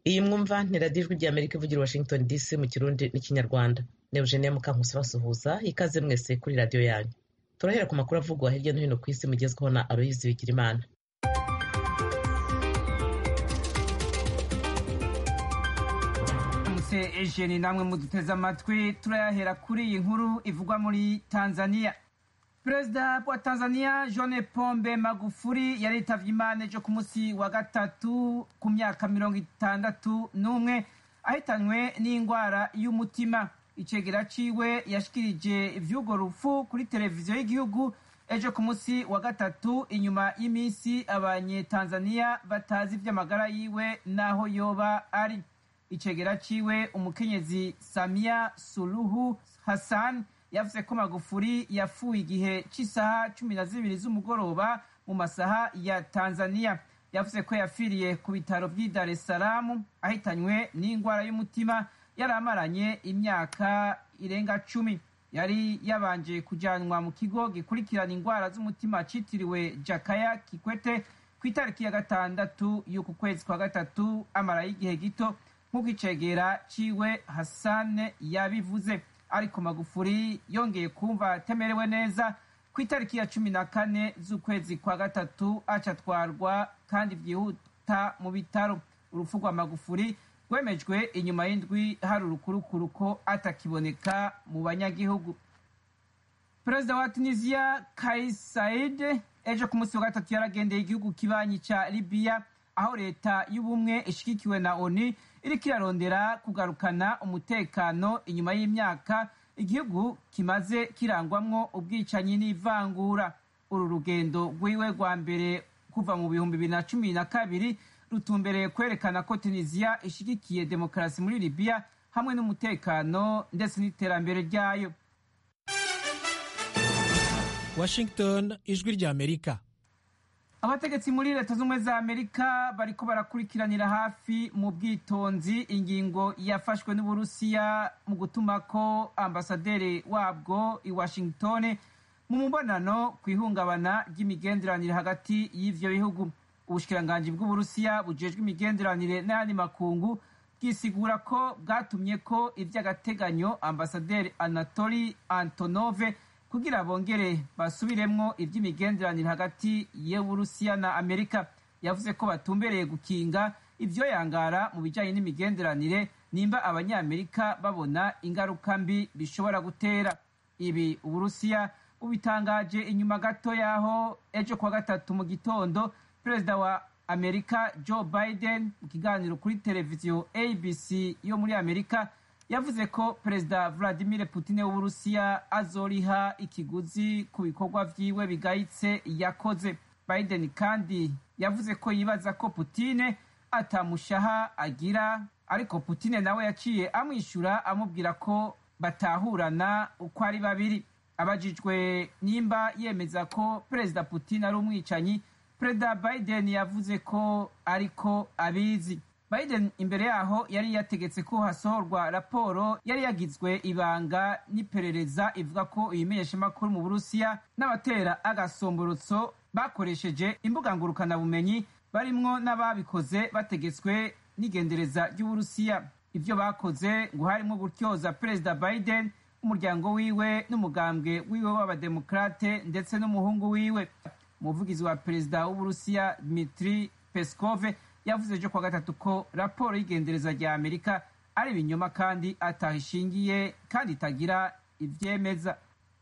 iyi mwumva ni radiyo ijwi ry'amerika ivugira washington dc mu kirundi n'ikinyarwanda ni eugenia mukankusi basuhuza ikaze mwese kuri radiyo yanyu turahera ku makuru avugwa hirya no hino ku isi mugezweho na aloyizi bigirimana muse ejeni namwe muduteze amatwi turayahera kuri iyi nkuru ivugwa muri tanzania perezida wa tanzania john pombe magufuri yaritavye imana ejo ku munsi wa gatatu ku myaka mirongo itandatu n'umwe ahitanywe n'indwara y'umutima icegera ciwe yashikirije ivy'urwo rupfu kuri televiziyo y'igihugu ejo ku munsi wa gatatu inyuma y'iminsi abanyetanzaniya batazi ivy'amagara yiwe n'aho yoba ari icegera ciwe umukenyezi samia suluhu hassan yavuze ko magufuri yapfuye igihe cy'isaha cumi na zibiri z'umugoroba mu masaha ya tanzania yavuze ko yapfiriye ku bitaro by'i dar es salaam ahitanywe n'indwara y'umutima yari amaranye imyaka irenga cumi yari yabanje kujyanwa mu kigo gikurikirana indwara z'umutima cyitiriwe jakaya kikwete ku itariki ya gatandatu y'uku kwezi kwa gatatu amarayo igihe gito nk'uko icegera ciwe hasane yabivuze ariko magufuri yongeye kumva atemerewe neza ku itariki ya cumi na kane z'ukwezi kwa gatatu acatwarwa kandi vyihuta mu bitaro urupfu rwa magufuri rwemejwe inyuma y'indwi hari urukurukuru ko atakiboneka mu banyagihugu perezida wa tunisiya kais said ejo ku munsi wa gatatu yaragendeye igihugu kibanyi ca libiya aho leta y'ubumwe ishigikiwe na oni iriko irarondera kugarukana umutekano inyuma y'imyaka igihugu kimaze kirangwamwo ubwicanyi n'ivangura uru rugendo rwiwe rwa mbere kuva mu bihumbi bibiri na cumi na kabiri rutumbereye kwerekana ko tunisiya ishigikiye demokarasi muri libiya hamwe n'umutekano ndetse n'iterambere ryayo washington ijwi ry'amerika abategetsi muri leta z'ubumwe za amerika bariko barakurikiranira hafi mu bwitonzi ingingo yafashwe n'uburusiya mu gutuma ko ambasaderi wabwo i washington mu mubonano ku ihungabana ry'imigenderanire hagati y'ivyo bihugu ubushikiranganji bw'uburusiya bujejwe imigenderanire n'ayandi makungu bwisigura ko bwatumye ko ivy'agateganyo ambasaderi anatoli antonove kugira bongere basubiremwo ivy'imigenderanire hagati y'uburusiya na amerika yavuze ko batumbereye gukinga ivyoyangara mu bijanye n'imigenderanire nimba abanyamerika babona ingaruka mbi bishobora gutera ibi uburusiya bubitangaje inyuma gato yaho ejo kuwa gatatu mu gitondo perezida wa amerika joe biden mu kiganiro kuri televiziyo abc yo muri amerika yavuze ko perezida vladimir putin w'uburusiya azoriha ikiguzi ku bikorwa vyiwe bigayitse yakoze biden kandi yavuze ko yibaza ko putine atamushaha agira ariko putine nawe yaciye amwishyura amubwira ko batahurana uko ari babiri abajijwe nimba yemeza ko perezida putin ari umwicanyi perezida biden yavuze ko ariko abizi biden imbere yaho yari yategetse ko hasohorwa raporo yari yagizwe ibanga n'iperereza ivuga ko ibimenyeshamakuru mu burusiya n'abatera agasomborotso bakoresheje imbuga ngurukanabumenyi barimwo n'ababikoze bategetswe n'igendereza ry'uburusiya ibyo bakoze ngo harimo gutyoza perezida biden umuryango wiwe n'umugambwe wiwe w'abademokrate ndetse n'umuhungu wiwe umuvugizi wa perezida w'uburusiya dmitri peskove yavuze ejo kuwa gatatu ko raporo y'igendereza rya amerika ari ibinyoma kandi atahishingiye kandi itagira ivyemeza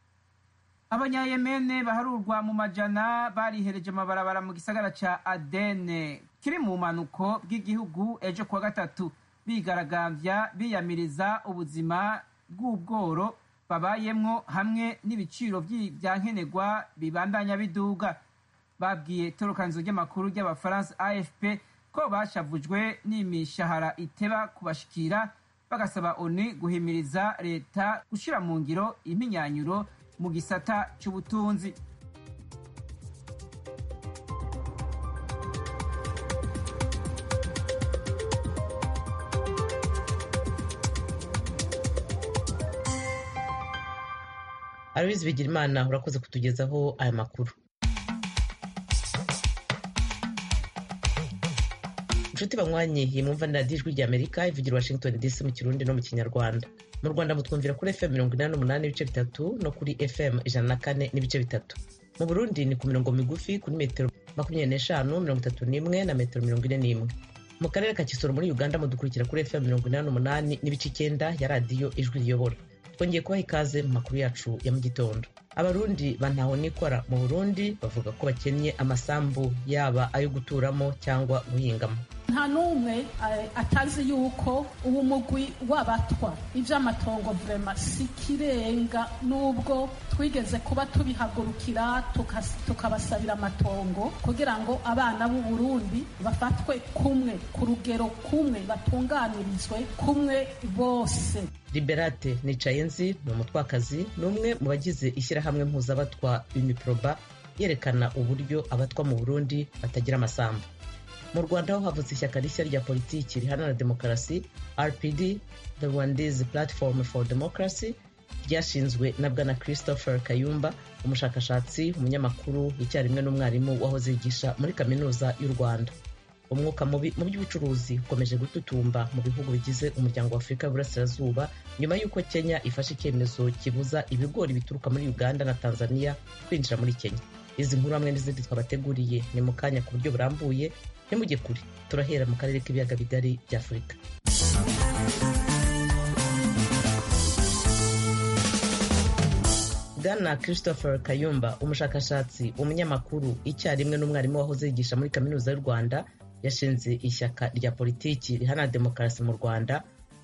abanyayemene baharurwa mu majana barihereje amabarabara mu gisagara ca adene kiri mu bumanuko bw'igihugu ejo kuwa gatatu bigaragambya biyamiriza ubuzima bw'ubworo babayemwo hamwe n'ibiciro vya nkenerwa bibandanya biduga babwiye itorokanizo ry'amakuru ry'abafaransa afp ko bashavujwe n'imishahara iteba kubashikira bagasaba oni guhimiriza leta gushira mu ngiro impinyanyuro mu gisata c'ubutunzi aloyizi bigirimana urakoze kutugezaho aya makuru inshuti banywanyi iyi mwumva ni radiyo ijwi ry'amerika ivugira washington dc mu kirundi no mu kinyarwanda mu rwanda mutwumvira kuri fm mirongo inani n'umunani n'ibice bitatu no kuri fm ijana na kane n'ibice bitatu mu burundi ni ku mirongo migufi kuri metero makumyabiri n'eshanu mirongo itatu n'imwe na metero mirongo ine n'imwe mu karere ka kisoro muri uganda mudukurikira kuri fm mirongo inani n'umunani n'ibice icyenda ya radiyo ijwi riyobora twongeye kubaha ikaze mu makuru yacu ya mu gitondo abarundi bantaho nikora mu burundi bavuga ko bakennye amasambu yaba ayo guturamo cyangwa guhingamo nta n'umwe atazi yuko ubu mugwi w'abatwa iby'amatongo vrema si kirenga n'ubwo twigeze kuba tubihagurukira tukabasabira amatongo kugira ngo abana b'u Burundi bafatwe kumwe ku rugero kumwe batunganirizwe kumwe bose liberate nicayenzi ni umutwakazi ni umwe mu bagize ishyirahamwe mpuzabatwa uniproba yerekana uburyo abatwa mu burundi batagira amasambu mu rwanda ho havutse ishyaka rishya rya politiki riharanira demokarasi rpd the rwandese platform for democracy ryashinzwe na bwana christopher kayumba umushakashatsi umunyamakuru icyarimwe n'umwarimu wahoze yigisha muri kaminuza y'u rwanda umwuka mubi mu by'ubucuruzi ukomeje gututumba mu bihugu bigize umuryango wa afurika y'uburasirazuba nyuma y'uko kenya ifashe icyemezo kibuza ibigori bituruka muri uganda na tanzania kwinjira muri kenya izi nkuru hamwe n'izindi twabateguriye ni mu kanya ku buryo burambuye ntimujye kure turahera mu karere k'ibiyaga bigari bya afurika bwana christopher kayumba umushakashatsi umunyamakuru icyarimwe n'umwarimu wahoze yigisha muri kaminuza y'u rwanda yashinze ishyaka rya politiki riharanira demokarasi mu rwanda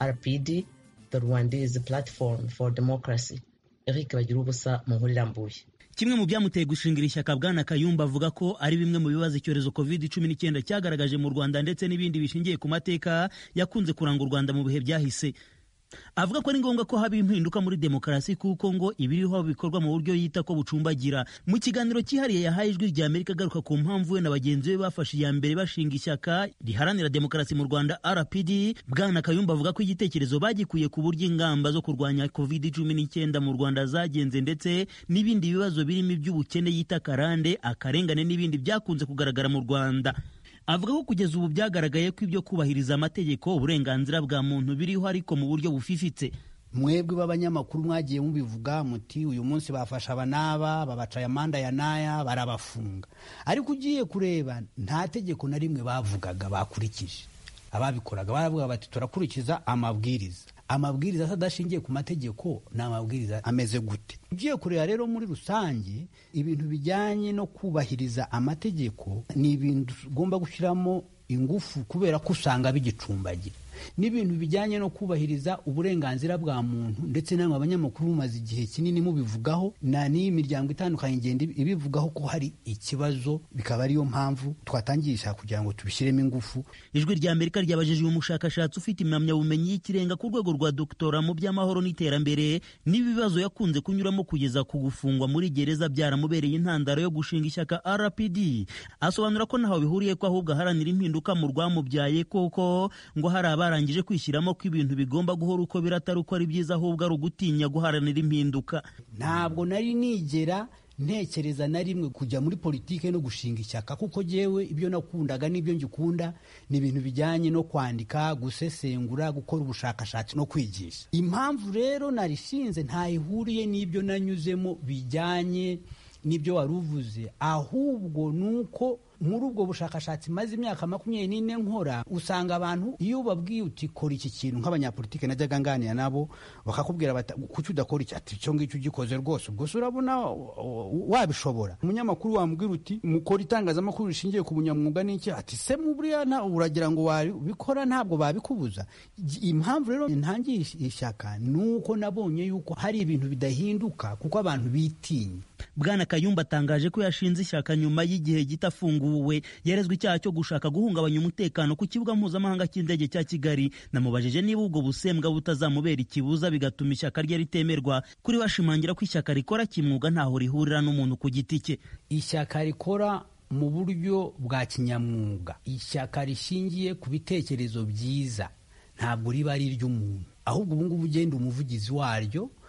rpd the rwandese platform for democracy eric bagira ubusa mu nkuru irambuye kimwe mu byamuteye gushingira ishyaka bwana kayumba avuga ko ari bimwe mu bibazo icyorezo covid cumi n'icyenda cyagaragaje mu rwanda ndetse n'ibindi bishingiye ku mateka yakunze kuranga u rwanda mu bihe byahise avuga ko ari ngombwa ko haba impinduka muri demokarasi kuko ngo ibiriho bikorwa mu buryo yita ko bucumbagira mu kiganiro cyihariye yahaye ijwi rya amerika agaruka ku mpamvu we na bagenzi be bafashe iya mbere bashinga ishyaka riharanira demokarasi mu rwanda rpd bwana kayumba avuga ko igitekerezo bagikuye ku buryo ingamba zo kurwanya covid cumi n'icyenda mu rwanda zagenze ndetse n'ibindi bibazo birimo iby'ubukene yita karande akarengane n'ibindi byakunze kugaragara mu rwanda avuga ko kugeza ubu byagaragaye ko ibyo kubahiriza amategeko uburenganzira bwa muntu biriho ariko mu buryo bufifitse mwebwe b'abanyamakuru mwagiye mubivuga muti uyu munsi bafashe aba n'aba babacaye amanda ya n'aya barabafunga ariko ugiye kureba nta tegeko na rimwe bavugaga bakurikije ababikoraga baravuga bati turakurikiza amabwiriza amabwiriza adashingiye ku mategeko ni amabwiriza ameze gute ugiye kureba rero muri rusange ibintu bijyanye no kubahiriza amategeko ni ibintu ugomba gushyiramo ingufu kubera ko usanga bigicumbagira n'ibintu bijyanye no kubahiriza uburenganzira bwa muntu ndetse namwe abanyamakuru mumaze igihe kinini mubivugaho na n'iyi miryango itandukanye igenda ibivugaho ko hari ikibazo bikaba ariyo mpamvu twatangisha kugira ngo tubishyiremo ingufu ijwi rya amerika ryabajije uyu mushakashatsi ufite impamyabumenyi y'ikirenga ku rwego rwa doktora mu by'amahoro n'iterambere n'ibibazo yakunze kunyuramo kugeza ku gufungwa muri gereza byaramubereye intandaro yo gushinga ishyaka rpd asobanura ko ntaho bihuriye ko ahubwo aharanira impinduka mu rwamubyaye koko ngo hari abarangije kwishyiramo ko ibintu bigomba guhora uko biri atari uko ari byiza ahubwo ari ugutinya guharanira impinduka ntabwo nari nigera ntekereza na rimwe kujya muri politiki no gushinga ishyaka kuko jyewe ibyo nakundaga n'ibyo ngikunda ni ibintu bijyanye no kwandika gusesengura gukora ubushakashatsi no kwigisha impamvu rero narishinze ntayihuriye n'ibyo nanyuzemo bijyanye n'ibyo wari uvuze ahubwo ni uko muri ubwo bushakashatsi maze imyaka makumyabiri n'ine nkora usanga abantu iyo ubabwiye uti kora iki kintu nk'abanyapolitike najyaga nganira nabo bakakubwira bati kuki udakora iki ati icyo ngicyo ugikoze rwose ubwo se urabona wabishobora umunyamakuru wamubwira uti mukora itangazamakuru rishingiye ku bunyamwuga n'iki ati se buriya uragira ngo wabikora ntabwo babikubuza impamvu rero ntangiye ishyaka ni uko nabonye yuko hari ibintu bidahinduka kuko abantu bitinya bwana kayumba atangaje ko yashinze ishyaka nyuma y'igihe gito afunguwe yarezwe icyaha cyo gushaka guhungabanya umutekano ku kibuga mpuzamahanga cy'indege cya kigali namubajije niba ubwo busembwa butazamubera ikibuza bigatuma ishyaka rye ritemerwa kuri bashimangira ko ishyaka rikora kimwuga ntaho rihurira n'umuntu ku giti cye ishyaka rikora mu buryo bwa kinyamwuga ishyaka rishingiye ku bitekerezo byiza ntabwo riba ari iry'umuntu ahubwo ubu ngubu ugenda umuvugizi waryo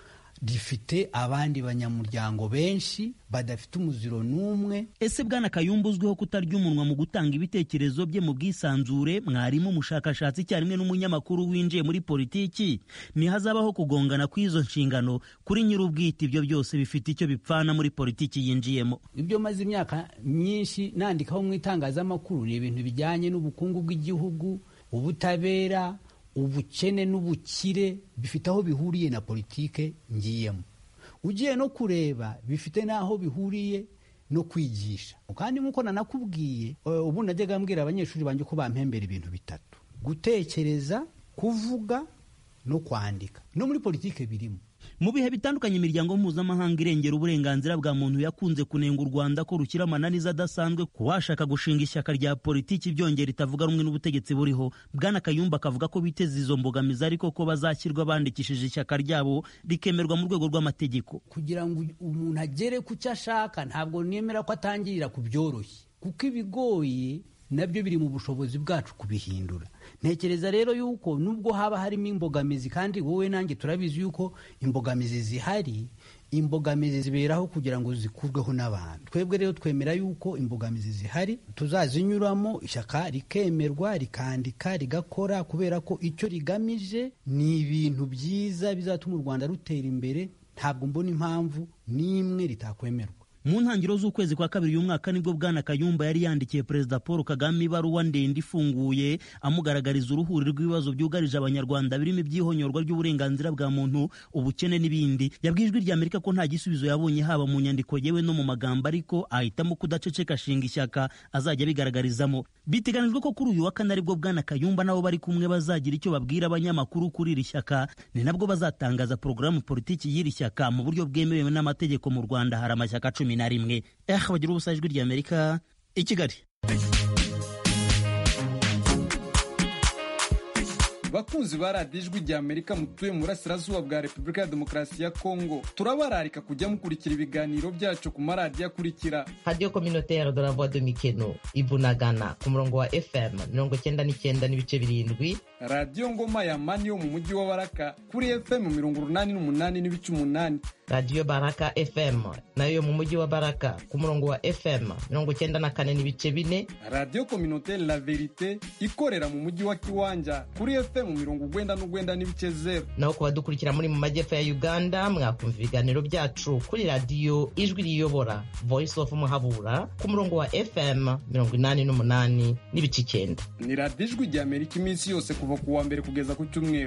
rifite abandi banyamuryango benshi badafite umuziro n'umwe ese bwana kayumba uzwiho kutarya umunwa mu gutanga ibitekerezo bye mu bwisanzure mwarimu umushakashatsi icyarimwe n'umunyamakuru winjiye muri politiki ntihazabaho kugongana kw'izo nshingano kuri nyir'ubwite ibyo byose bifite icyo bipfana muri politiki yinjiyemo ibyo maze imyaka myinshi nandikaho mu itangazamakuru ni ibintu bijyanye n'ubukungu bw'igihugu ubutabera ubukene n'ubukire bifite aho bihuriye na politike ngiyemo ugiye no kureba bifite n'aho bihuriye no kwigisha kandi nk'uko nanakubwiye ubu najyaga mbwira abanyeshuri banjye ko bampembera ibintu bitatu gutekereza kuvuga no kwandika no muri politike birimo mu bihe bitandukanye imiryango mpuzamahanga irengera uburenganzira bwa muntu yakunze kunenga u rwanda ko rushyira amananiza adasanzwe ku washaka gushinga ishyaka rya politiki byongera itavuga rumwe n'ubutegetsi buriho bwana kayumba akavuga ko biteze izo mbogamizi ariko ko bazashyirwa bandikishije ishyaka ryabo rikemerwa mu rwego rw'amategeko kugira ngo umuntu agere ku cyo ashaka ntabwo nemera ko atangirira ku byoroshye kuko ibigoye nabyo biri mu bushobozi bwacu kubihindura ntekereza rero yuko nubwo haba harimo imbogamizi kandi wowe nanjye turabizi yuko imbogamizi zihari imbogamizi ziberaho kugira ngo zikurweho n'abantu twebwe rero twemera yuko imbogamizi zihari tuzazinyuramo ishyaka rikemerwa rikandika rigakora kubera ko icyo rigamije ni ibintu byiza bizatuma u rwanda rutera imbere ntabwo mbona impamvu n'imwe ritakwemerwa mu ntangiriro z'ukwezi kwa kabiri y'umwaka nibwo bwana kayumba yari yandikiye perezida paul kagame ibaruwa ndende ifunguye amugaragariza uruhuri rw'ibibazo byugarije abanyarwanda birimo ibyihonyorwa ry'uburenganzira bwa muntu ubukene n'ibindi yabwiye ijwi ry'amerika ko nta gisubizo yabonye haba mu nyandiko yewe no mu magambo ariko ahitamo kudaceceka ashinga ishyaka azajya abigaragarizamo biteganijwe ko kuri uyu wa kane aribwo bwana kayumba nabo bari kumwe bazagira icyo babwira abanyamakuru kuri iri shyaka ni nabwo bazatangaza porogaramu politiki y'iri shyaka mu buryo bwemewe n'amategeko mu rwanda hari amashyaka cumi na rimwe eh bagira ubusa ijwi ry'amerika i kigali bakunzi ba radiyo ijwi rya amerika mutuye mu burasirazuba bwa repubulika ya demokarasi ya kongo turabararika kujya mukurikira ibiganiro byacu ku maradiyo akurikira radiyo kominotere de la voix de mikeno ibunagana ku murongo wa fm mirongo cyenda n'icyenda n'ibice birindwi radiyo ngoma ya mani yo mu mujyi wa baraka kuri fm mirongo urunani n'umunani n'ibice umunani radiyo baraka fm nayo mu mujyi wa baraka ku murongo wa fm mirongo cyenda na kane n'ibice bine radiyo kominotere la verite ikorera mu mujyi wa kiwanja kuri fm mirongo ugwenda n'ugwenda n'ibice zeru naho ku badukurikira muri mu majyepfo ya uganda mwakumva ibiganiro byacu kuri radiyo ijwi riyobora voice of muhabura ku murongo wa fm mirongo inani n'umunani n'ibice icyenda ni radiyo ijwi rya amerika iminsi yose kuva ku wa mbere kugeza ku cyumweru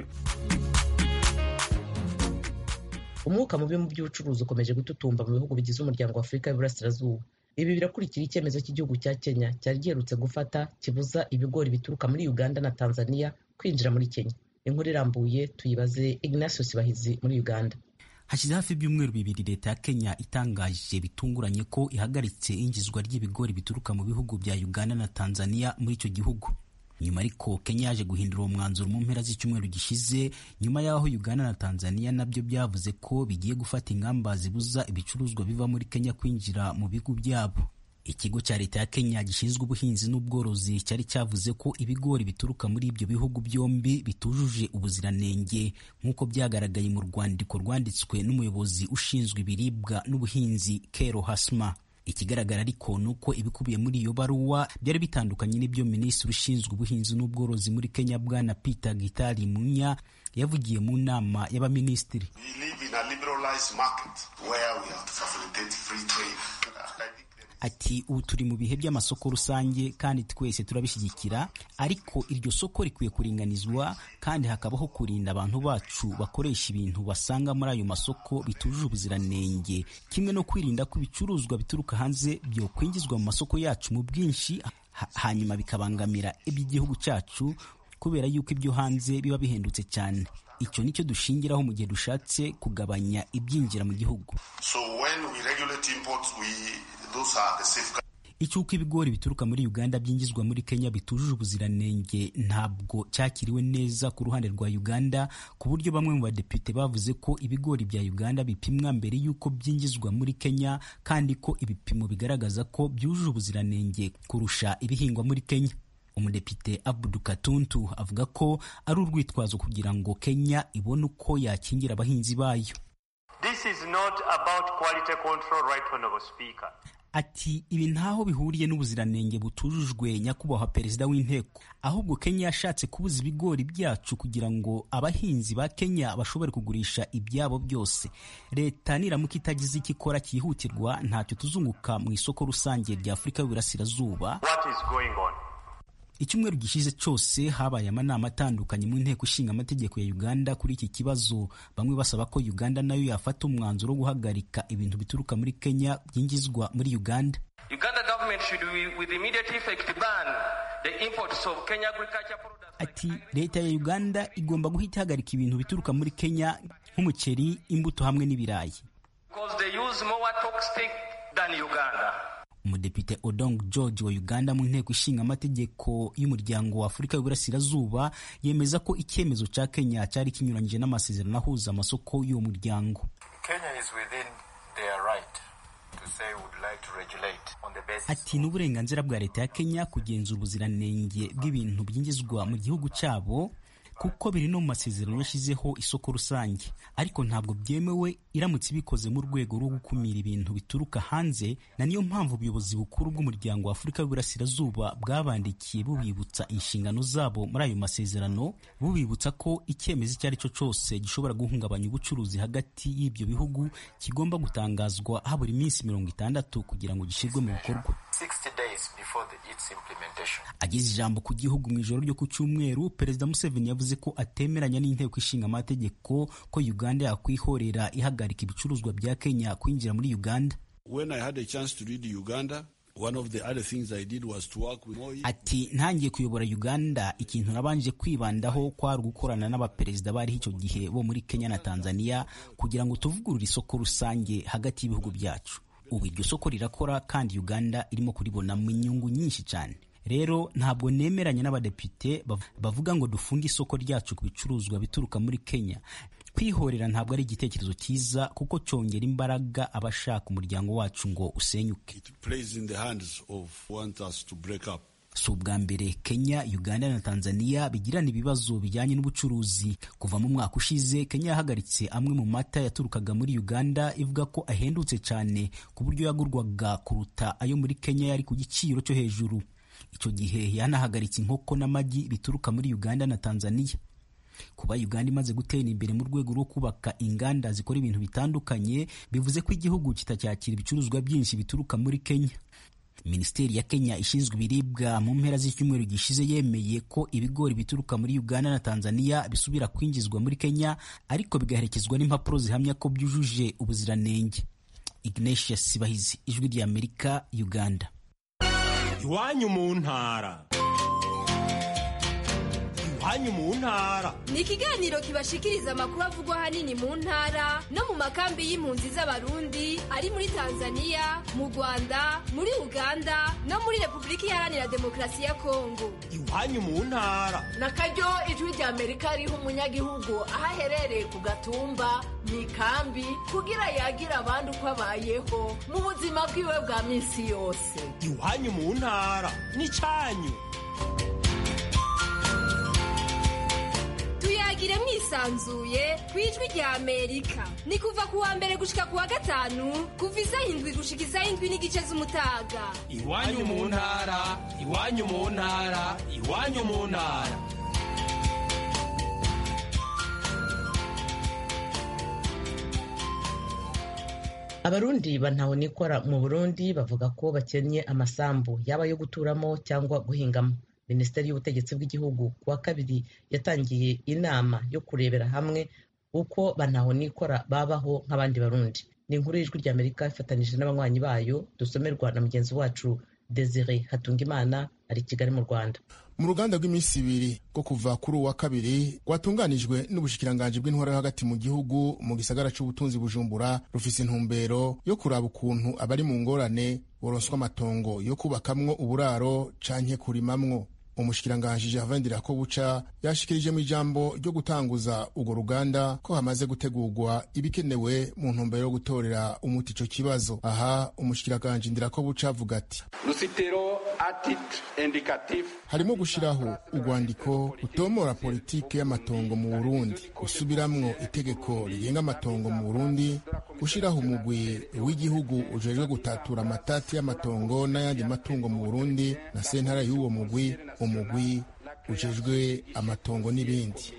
umwuka mubi mu by'ubucuruzi ukomeje gututumba mu bihugu bigize umuryango wa afurika y'uburasirazuba ibi birakurikira icyemezo cy'igihugu cya kenya cyari giherutse gufata kibuza ibigori bituruka muri uganda na tanzania kwinjira muri kenya inkuru irambuye tuyibaze ignatius bahizi muri uganda hashize hafi ibyumweru bibiri leta ya kenya itangaje bitunguranye ko ihagaritse ingizwa ry'ibigori bituruka mu bihugu bya uganda na tanzania muri icyo gihugu nyuma ariko kenya yaje guhindura uwo mwanzuro mu mpera z'icyumweru gishize nyuma y'aho uganda na tanzania nabyo byavuze ko bigiye gufata ingamba zibuza ibicuruzwa biva muri kenya kwinjira mu bihugu byabo ikigo cya leta ya kenya gishinzwe ubuhinzi n'ubworozi cyari cyavuze ko ibigori bituruka muri ibyo bihugu byombi bitujuje ubuziranenge nk'uko byagaragaye mu rwandiko rwanditswe n'umuyobozi ushinzwe ibiribwa n'ubuhinzi kero hasma ikigaragara ariko ni uko ibikubiye muri iyo baruwa byari bitandukanye n'ibyo minisitiri ushinzwe ubuhinzi n'ubworozi muri kenya bwana peter gitari munya yavugiye mu nama y'abaminisitiri ati ubu turi mu bihe by'amasoko rusange kandi twese turabishyigikira ariko iryo soko rikwiye kuringanizwa kandi hakabaho kurinda abantu bacu bakoresha ibintu basanga muri ayo masoko bitujuje ubuziranenge kimwe no kwirinda ko ibicuruzwa bituruka hanze byokwinjizwa mu masoko yacu mu bwinshi hanyuma bikabangamira iby'igihugu cyacu kubera yuko ibyo hanze biba bihendutse cyane icyo nicyo dushingiraho mu gihe dushatse kugabanya ibyinjira mu gihugu so when we regulate imports, we, those are the safeguards. icyuko ibigori bituruka muri uganda byinjizwa muri kenya bitujuje ubuziranenge ntabwo cyakiriwe neza ku ruhande rwa uganda ku buryo bamwe mu badepite bavuze ko ibigori bya uganda bipimwa mbere y'uko byinjizwa muri kenya kandi ko ibipimo bigaragaza ko byujuje ubuziranenge kurusha ibihingwa muri kenya umudepite abudu katuntu avuga ko ari urwitwazo kugira ngo kenya ibone uko yakingira abahinzi bayo This This is not about quality control, right honorable speaker. ati ibi ntaho bihuriye n'ubuziranenge butujujwe nyakubahwa perezida w'inteko ahubwo kenya yashatse kubuza ibigori byacu kugira ngo abahinzi ba kenya bashobore kugurisha ibyabo byose leta niramuka itagize icyo ikora cyihutirwa ntacyo tuzunguka mu isoko rusange rya afurika y'uburasirazuba What is going on? icyumweru gishize cyose habaye amanama atandukanye mu nteko ishinga amategeko ya uganda kuri iki kibazo bamwe basaba ko uganda nayo yafata umwanzuro wo guhagarika ibintu bituruka muri kenya byinjizwa muri uganda Uganda government should with with immediate effect ban the imports of Kenya agriculture products. ati leta ya uganda igomba guhita ihagarika ibintu bituruka muri kenya nk'umuceri imbuto hamwe n'ibirayi Because they use more toxic than Uganda. umudepite odong george wa uganda mu nteko ishinga amategeko y'umuryango wa afurika y'uburasirazuba yemeza ko icyemezo cya kenya cyari kinyuranyije n'amasezerano ahuza amasoko y'uwo muryango Kenya is within their right to say would like to regulate on the basis ati ni uburenganzira bwa leta ya kenya kugenzura ubuziranenge bw'ibintu byinjizwa mu gihugu cyabo kuko biri no mu masezerano yashyizeho isoko rusange ariko ntabwo byemewe iramutse ibikoze mu rwego rwo gukumira ibintu bituruka hanze na niyo mpamvu ubuyobozi bukuru bw'umuryango wa afurika y'uburasirazuba bwabandikiye bubibutsa inshingano zabo muri ayo masezerano bubibutsa ko icyemezo icyo ari cyo cyose gishobora guhungabanya ubucuruzi hagati y'ibyo bihugu kigomba gutangazwa habura iminsi mirongo itandatu kugira ngo gishyirwe mu bikorwa 60 days before the, its implementation. ageze ijambo ku gihugu mu ijoro ryo ku cyumweru perezida museveni yavuze ko atemeranya n'inteko ishinga amategeko ko uganda yakwihorera ihagarika ibicuruzwa bya kenya kwinjira muri uganda When I had a chance to read Uganda, one of the other things I did was to work with Moi. ati ntangiye kuyobora uganda ikintu nabanje kwibandaho kwari gukorana n'abaperezida bariho icyo gihe bo muri kenya na tanzania kugira ngo tuvugurure isoko rusange hagati y'ibihugu byacu ubu iryo soko rirakora kandi uganda irimo kuribonamo inyungu nyinshi cyane rero ntabwo nemeranya n'abadepite bav- bavuga ngo dufunge isoko ryacu ku bicuruzwa bituruka muri kenya kwihorera ntabwo ari igitekerezo cyiza kuko cyongera imbaraga abashaka umuryango wacu ngo usenyuke It plays in the hands of who want us to break up. si ubwa mbere kenya uganda na tanzania bigirana ibibazo bijyanye n'ubucuruzi kuva mu mwaka ushize kenya yahagaritse amwe mu mata yaturukaga muri uganda ivuga ko ahendutse cyane ku buryo yagurwaga kuruta ayo muri kenya yari ku giciro cyo hejuru icyo gihe yanahagaritse inkoko n'amagi bituruka muri uganda na tanzania kuba uganda imaze gutera imbere mu rwego rwo kubaka inganda zikora ibintu bitandukanye bivuze ko igihugu kitacyakira ibicuruzwa byinshi bituruka muri kenya minisiteri ya kenya ishinzwe ibiribwa mu mpera z'icyumweru gishize yemeye ko ibigori bituruka muri uganda na tanzania bisubira kwinjizwa muri kenya ariko bigaherekezwa n'impapuro zihamya ko byujuje ubuziranenge ignatius sibahizi ijwi ry'amerika uganda iwanyu mu ntara iwanyu mu ntara ni ikiganiro kibashikiriza amakuru avugwa ahanini mu ntara no mu makambi y'impunzi z'abarundi ari muri tanzania mu rwanda muri uganda no muri repubulika iharanira demokarasi ya kongo iwanyu mu ntara na karyo ijwi rya amerika riha umunyagihugu aho aherereye ku gatumba mu ikambi kugira yagira abandi uko abayeho mu buzima bwiwe bwa minsi yose iwanyu mu ntara n'icyanyu tuyagire mwisanzuye ku ijwi rya amerika ni kuva ku wa mbere gushika ku wa gatanu kuva isaha indwi gushika isaha indwi n'igice z'umutaga iwanyu mu ntara iwanyu mu ntara iwanyu mu ntara abarundi bantahonikora mu burundi bavuga ko bakennye amasambu yaba ayo guturamo cyangwa guhingamo minisiteri y'ubutegetsi bw'igihugu ku wa kabiri yatangiye inama yo kurebera hamwe uko bantahonikora babaho nk'abandi barundi ni inkuru y'ijwi ry'amerika ifatanyije n'abanywanyi bayo dusomerwa na mugenzi wacu desire hatungimana ari i kigali mu rwanda mu ruganda rw'iminsi ibiri rwo kuva kuri uwa kabiri rwatunganijwe n'ubushikiranganji bw'intwaro yo hagati mu gihugu mu gisagara c'ubutunzi bujumbura rufise intumbero yo kuraba ukuntu abari mu ngorane boronswa amatongo yo kubakamwo uburaro canke kurimamwo umushikiranganji Gervin Ndirakobuca yashikirije mu ijambo ryo gutanguza urwo ruganda ko hamaze gutegurwa ibikenewe mu ntumbero yo gutorera umuti ico kibazo aha umushikiranganji Ndirakobuca avuga ati Nous citerons harimo gushyiraho urwandiko rutomora politike y'amatongo mu burundi gusubiramwo itegeko rigenga amatongo mu burundi gushyiraho umugwi w'igihugu ujejwe gutatura amatati y'amatongo n'ayandi matungo mu burundi na sentara y'uwo mugwi umugwi ujejwe amatongo n'ibindi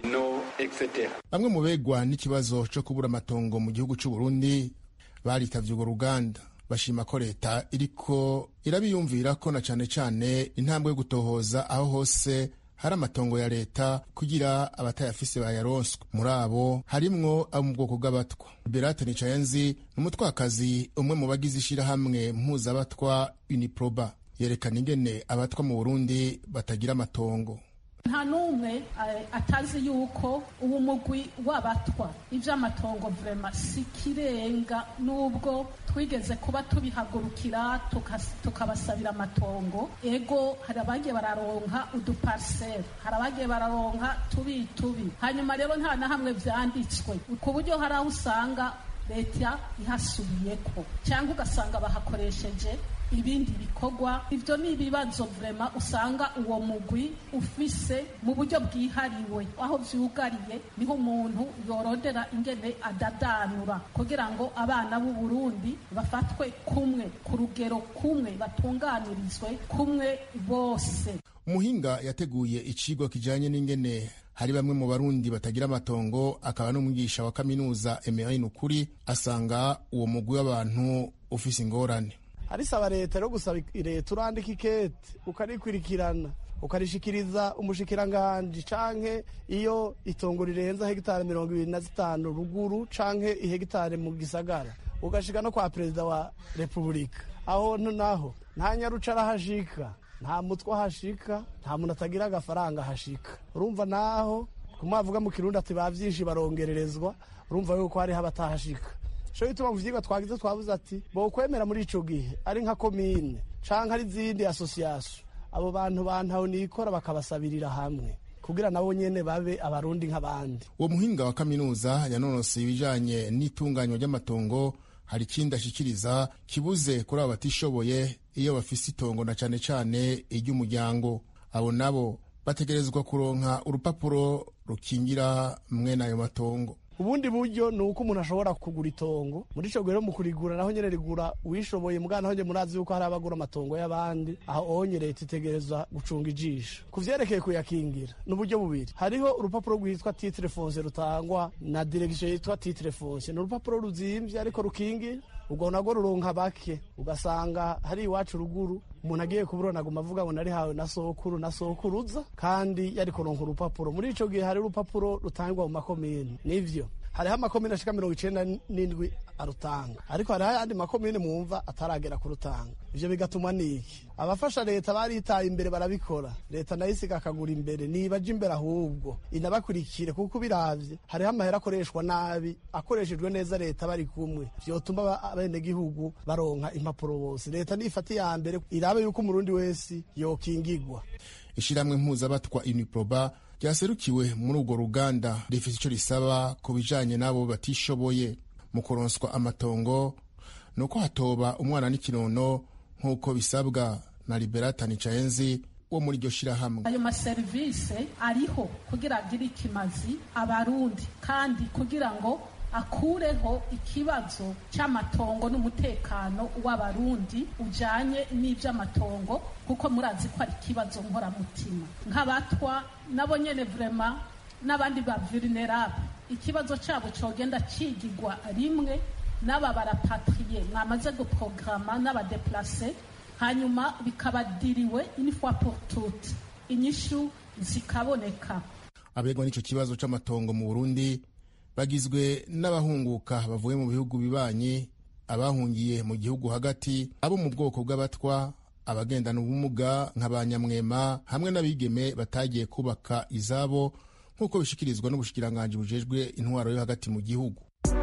bamwe mu begwa n'ikibazo cyo kubura amatongo mu gihugu cy'u Burundi baritavye urwo ruganda bashima ko leta iriko irabiyumvira ko na cane cane intambwe yo gutohoza aho hose hari amatongo ya leta kugira abatayafise bayaronswe muri abo harimwo abo mu bwoko bw'abatwa berate nicayenzi ni umutwakazi umwe mu bagize ishirahamwe mpuzabatwa uniproba yerekana ingene abatwa mu burundi batagira amatongo nta n'umwe atazi yuko ubu mugwi w'abatwa iby'amatongo vrema si kirenga n'ubwo twigeze kuba tubihagurukira tukabasabira amatongo ego hari abagiye bararonka udupariseri hari abagiye bararonka tubi tubi hanyuma rero nta na hamwe byanditswe ku buryo hari aho usanga leta ihasubiyeko cyangwa ugasanga bahakoresheje ibindi bikorwa ibyo ni ibibazo vrema usanga uwo mugwi ufise mu buryo bwihariwe aho vyugariye niho umuntu yorondera ingene adadanura kugira ngo abana b'u Burundi bafatwe kumwe ku rugero kumwe batunganirizwe kumwe bose umuhinga yateguye icigwa kijanye n'ingene hari bamwe mu barundi batagira amatongo akaba n'umwigisha wa kaminuza Emery Nukuri asanga uwo mugwi w'abantu ufise ingorane arisaba leta rero gusaba leta urandika ikete ukarikurikirana ukarishikiriza umushikiranganji canke iyo itongo rirenza hegitari mirongo ibiri na zitanu ruguru canke ihegitari mu gisagara ugashika no kwa perezida wa repubulika aho naho nta nyaruca arahashika nta mutwe ahashika nta muntu atagira agafaranga ahashika urumva naho kumwavuga mu kirundi ati ba vyinshi barongererezwa urumva yuko hariho abatahashika sho bituma mu vyigwa twagize twavuze ati bokwemera muri ico gihe ari nka komine canke ari izindi asosiyasiyo abo bantu bantaho nikora bakabasabirira hamwe kugira nabo nyene babe abarundi nk'abandi uwo muhinga wa kaminuza yanonoseye ibijanye n'itunganywa ry'amatongo hari ikindi ashikiriza kibuze kuri abo batishoboye iyo bafise itongo na cane cane iry'umuryango abo nabo bategerezwa kuronka urupapuro rukingira mwene ayo matongo ubundi buryo ni uko umuntu ashobora kugura itongo muri ico rero mu kurigura naho nyene rigura uwishoboye mugana naho nyene murazi yuko hari abagura amatongo y'abandi aho onye leta itegerezwa gucunga ijisho ku vyerekeye kuyakingira ni uburyo bubiri hariho urupapuro rwitwa titre foncier rutangwa na direction yitwa titre foncier ni urupapuro ruzimvye ariko rukingira ubwo nabwo ruronka bake ugasanga hari iwacu ruguru umuntu agiye kuburona aguma avuga ngo narihawe na sokuru na sokuruza kandi yari kuronka urupapuro muri ico gihe hari urupapuro rutangwa mu makomine nivyo hariho amakomine ashika mirongo icenda n'indwi arutanga ariko hariho ayandi makomine mwumva ataragera kurutanga ivyo bigatuma niki abafasha leta baritaye imbere barabikora leta nayo isiga akagura imbere nibaje imbere ahubwo inabakurikire kuko ubiravye hariho amahera akoreshwa nabi akoreshejwe neza leta bari kumwe vyotuma abenegihugu baronka impapuro bose leta nifata iya mbere irabe yuko umurundi wese yokingigwa ishirahamwe mpuzabatwa uniproba ryaserukiwe muri urwo ruganda rifite icyo risaba ku bijanye n'abo batishoboye mu kuronswa amatongo ni uko hatoba umwana n'ikinono nk'uko bisabwa na liberata nicayenzi wo muri iryo shirahamwe ayo maserivise ariho kugira agire ikimazi abarundi kandi kugira ngo akureho ikibazo cy'amatongo n'umutekano w'abarundi ujanye n'ivy'amatongo kuko murazi ko ari ikibazo nkoramutima nk'abatwa nabo nyene vrema n'abandi ba vulnerable ikibazo cyabo cogenda cigigwa rimwe n'aba barapatriye mwamaze guprograma n'abadeplase hanyuma bikabadiriwe une fois pour toutes inyishu zikaboneka abegwa n'ico kibazo c'amatongo mu burundi bagizwe n'abahunguka bavuye mu bihugu bibanyi abahungiye mu gihugu hagati abo mu bwoko bw'abatwa abagendana ubumuga nka ba nyamwema hamwe n'abigeme batagiye kubaka izabo nk'uko bishikirizwa n'ubushikiranganji bujejwe intwaro yo hagati mu gihugu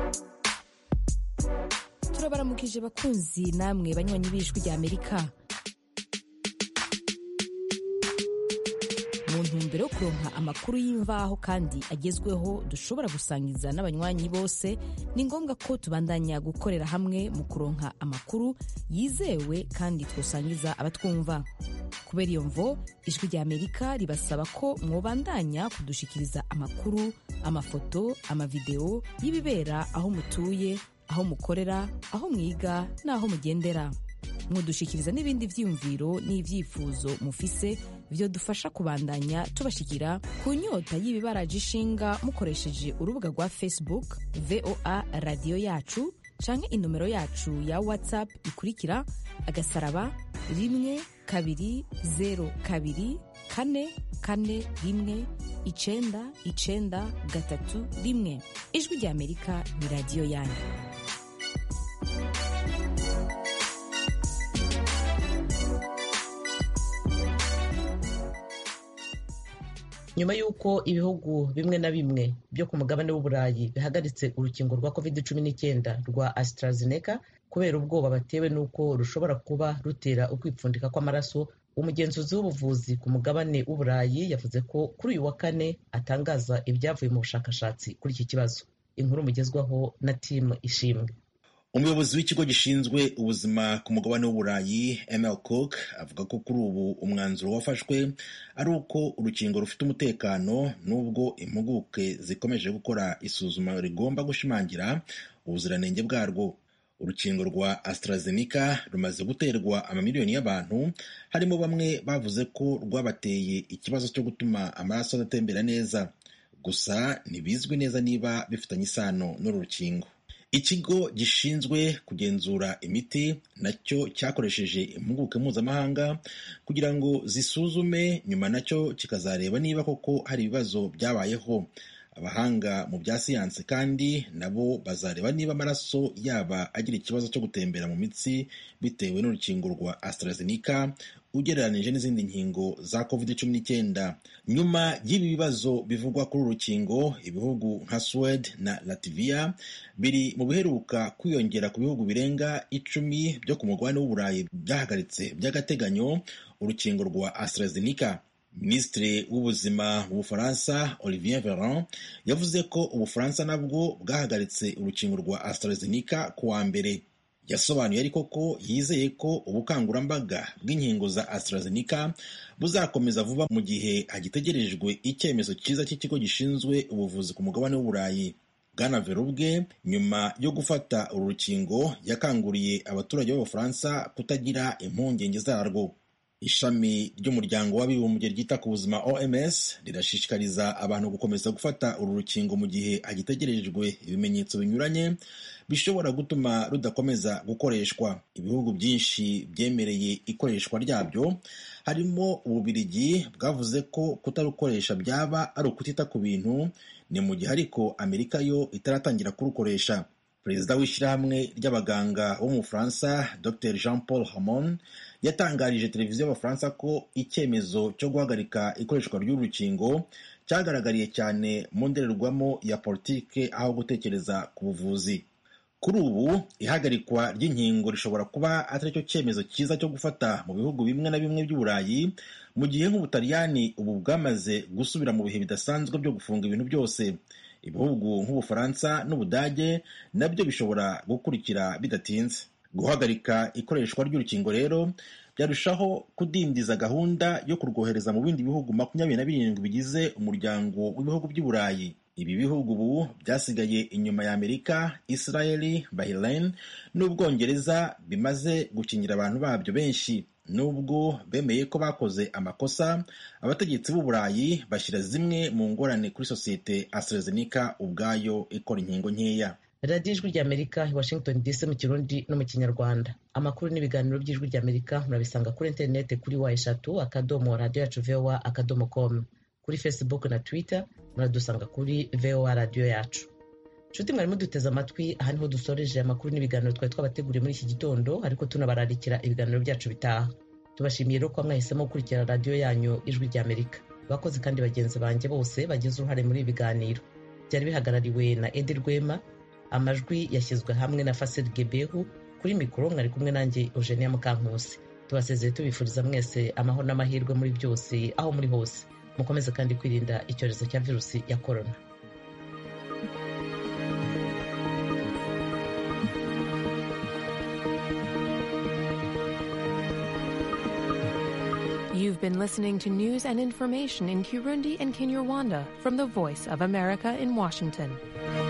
turabaramukije bakunzi namwe banywanyi b'ijwi rya amerika mu ntumbero yo kuronka amakuru y'imvaho kandi agezweho dushobora gusangiza n'abanywanyi bose ni ngombwa ko tubandanya gukorera hamwe mu kuronka amakuru yizewe kandi twosangiza abatwumva kubera iyo mvo ijwi rya amerika ribasaba ko mwobandanya kudushikiriza amakuru amafoto amavideo y'ibibera aho mutuye aho mukorera aho mwiga n'aho mugendera mudushikiriza n'ibindi vyiyumviro n'ivyifuzo mufise vyo dufasha kubandanya tubashikira ku nyota y'ibibaraje ishinga mukoresheje urubuga rwa facebook voa radiyo yacu canke inomero yacu ya whatsapp ikurikira agasaraba rimwe kabiri zero kabiri kane kane rimwe icenda icenda gatatu rimwe ijwi rya amerika ni radiyo yanyu nyuma y'uko ibihugu bimwe na bimwe byo ku mugabane w'uburayi bihagaritse urukingo rwa covid cumi n'icyenda rwa AstraZeneca kubera ubwoba batewe n'uko rushobora kuba rutera ukwipfundika kw'amaraso umugenzuzi w'ubuvuzi ku mugabane w'uburayi yavuze ko kuri uyu wa kane atangaza ibyavuye mu bushakashatsi kuri iki kibazo inkuru mugezwaho na timu ishimwe umuyobozi w'ikigo gishinzwe ubuzima ku mugabane w'uburayi ml cook avuga ko kuri ubu umwanzuro wafashwe ari uko urukingo rufite umutekano n'ubwo impuguke zikomeje gukora isuzuma rigomba gushimangira ubuziranenge bwarwo urukingo rwa AstraZeneca rumaze guterwa amamiliyoni y'abantu harimo bamwe bavuze ko rwabateye ikibazo cyo gutuma amaraso adatembera neza gusa ntibizwi neza niba bifitanye isano n'uru rukingo ikigo gishinzwe kugenzura imiti nacyo cyakoresheje impuguke mpuzamahanga kugira ngo zisuzume nyuma nacyo kikazareba niba koko hari ibibazo byabayeho abahanga mu bya siyansi kandi nabo bazareba niba amaraso yaba agira ikibazo cyo gutembera mu mitsi bitewe n'urukingo rwa AstraZeneca ugereranije n'izindi nkingo za covid cumi n'icyenda nyuma y'ibi bibazo bivugwa kuri uru rukingo ibihugu nka Sweden na Latvia biri mu biheruka kwiyongera ku bihugu birenga icumi byo ku mugabane w'uburayi byahagaritse by'agateganyo urukingo rwa AstraZeneca minisitiri w'ubuzima mu bufaransa olivier veran yavuze ko ubufaransa nabwo bwahagaritse urukingo rwa AstraZeneca ku wa mbere yasobanuye ariko ko yizeye ko ubukangurambaga bw'inkingo za AstraZeneca buzakomeza vuba mu gihe hagitegerejwe icyemezo cyiza cy'ikigo gishinzwe ubuvuzi ku mugabane w'uburayi bwana verubwe nyuma yo gufata uru rukingo yakanguriye abaturage b'abafaransa kutagira impungenge zarwo ishami ry'umuryango w'abibumbye ryita ku buzima oms rirashishikariza abantu gukomeza gufata uru rukingo mu gihe hagitegerejwe ibimenyetso binyuranye bishobora gutuma rudakomeza gukoreshwa ibihugu byinshi byemereye ikoreshwa ryabyo harimo ububirigi bwavuze ko kutarukoresha byaba ari ukutita ku bintu ni mu gihe ariko amerika yo itaratangira kurukoresha perezida w'ishyirahamwe ry'abaganga bo mu bufaransa dr jean paul hamon yatangarije televiziyo y'abafaransa ko icyemezo cyo guhagarika ikoreshwa ry'urukingo cyagaragariye cyane mu ndorerwamo ya politike aho gutekereza ku buvuzi kuri ubu ihagarikwa ry'inkingo rishobora kuba atari cyo cyemezo cyiza cyo gufata mu bihugu bimwe na bimwe by'uburayi mu gihe nk'ubutaliyani ubu bwamaze gusubira mu bihe bidasanzwe byo gufunga ibintu byose ibihugu nk'ubufaransa n'ubudage nabyo bishobora gukurikira bidatinze guhagarika ikoreshwa ry'urukingo rero byarushaho kudindiza gahunda yo kurwohereza mu bindi bihugu makumyabiri na birindwi bigize umuryango w'ibihugu by'i burayi ibi bihugu ubu byasigaye inyuma ya amerika israeli bahrain n'ubwongereza bimaze gukingira abantu babyo benshi nubwo bemeye ko bakoze amakosa abategetsi b'u burayi bashyira zimwe mu ngorane kuri sosiyete AstraZeneca ubwayo ikora inkingo nkeya radiyo ijwi ry'amerika i washington dc mu kirundi no mu kinyarwanda amakuru n'ibiganiro by'ijwi ry'amerika murabisanga kuri interineti kuri wa eshatu akadomo radiyo yacu vowa akadomo komu kuri facebook na twitter muradusanga kuri vowa radiyo yacu nshuti mwari muduteze amatwi aha niho dusoreje amakuru n'ibiganiro twari twabateguriye muri iki gitondo ariko tunabararikira ibiganiro byacu bitaha tubashimiye rero ko mwahisemo gukurikira radiyo yanyu ijwi ry'amerika bakozi kandi bagenzi banjye bose bagize uruhare muri ibi biganiro byari bihagarariwe na edi rwema amajwi yashyizwe hamwe na fasiri gebehu kuri mikoro mwari kumwe nanjye eugenia mukankusi tubasezeye tubifuriza mwese amahoro n'amahirwe muri byose aho muri hose mukomeze kandi kwirinda icyorezo cya virusi ya korona You've been listening to news and information in Kirundi and Kinyarwanda from the Voice of America in Washington.